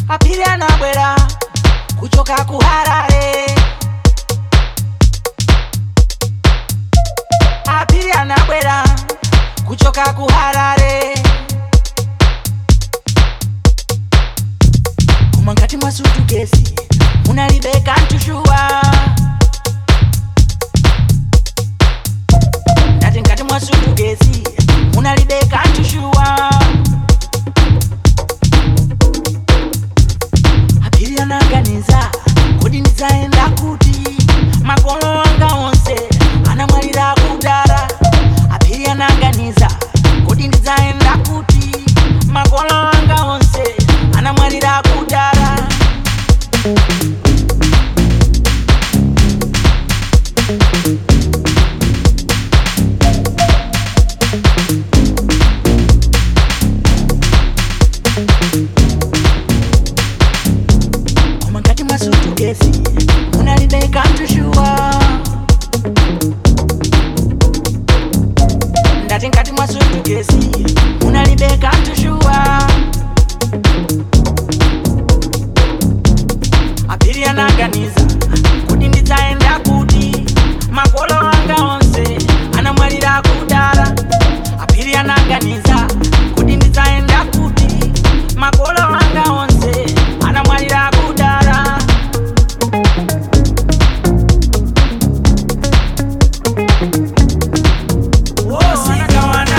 apiri anabwera kuchoka kuharare apiri anabwera kuchoka kuharare koma ngati mwa sutukesi munalibeka ntushuwa ndati ngati mwa sutukesi munalibeka ntushuwa apiri anaganiza kodi ndidzaenda kuti makolo anga onse anamwalira kudara apiri anaganiza kodi ndidzaenda kuti makolo anga onse anamwalira kudara koma ngati mwa sutukesi munalibeka ntushuwa ndati ngati mwa sutukesi munalibeka ntushuwa apiri anaganiza kuti ndidzaenda kuti makolo anga onse anamwalira kudara apiri anaganiza kuti ndidzaenda kuti makolo anga onse anamwalira kudara wosikawana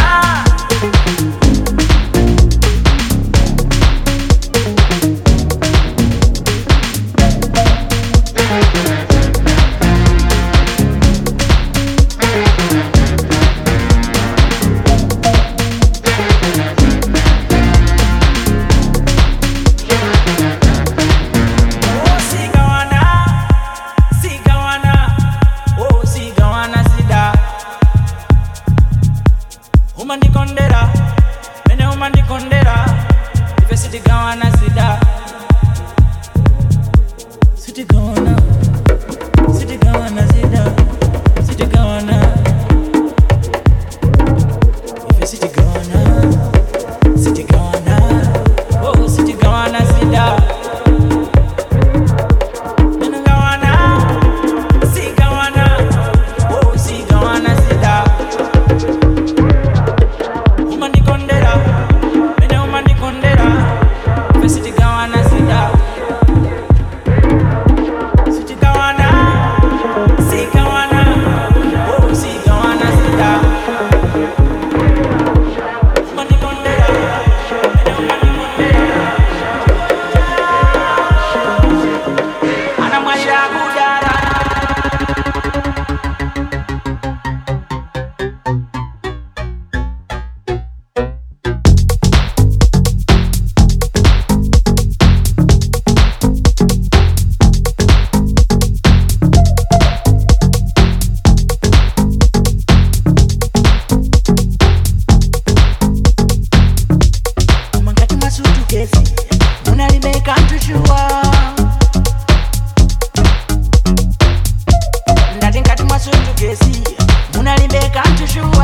Oh, sigawana, sigawana, oh, sigawana sida. umandikondera mene umandikondera ife sitigawana sida sitigawana sitigawana sida sitigawana ife sitigawana sitigawana oh sitigawana sida mene gawana sigawana oh sigawana sida umandikondera mene umandikondera fe sitigawana sida sitigawana sigawana oh sigawana sida umandikondera mene umandikondera anamwalira kudara koma ngati mwasutukezi munalibeka ntushuwa ndati ngati mwasutukezi munalibeka ntushuwa